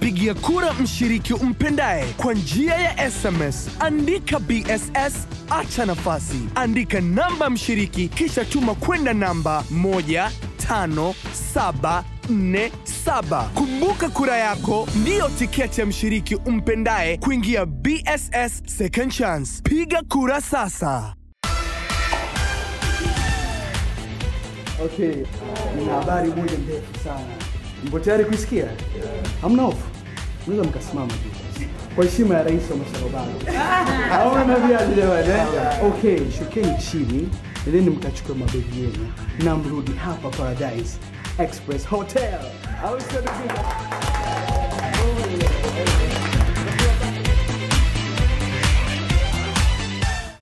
kumpigia kura mshiriki umpendaye kwa njia ya SMS. Andika BSS, acha nafasi, andika namba mshiriki, kisha tuma kwenda namba 15747. Kumbuka kura yako ndiyo tiketi ya mshiriki umpendaye kuingia BSS Second Chance. Piga kura sasa. Okay, nina habari moja ndefu sana. Mko tayari kuisikia? Hamna hofu, mnaweza mkasimama tu kwa heshima ya rais wa Masharobaro. Haona viazi jamani. eh? Okay, shukeni chini, nendeni mkachukua mabegi yenu na mrudi hapa Paradise Express Hotel. Au sio ndugu?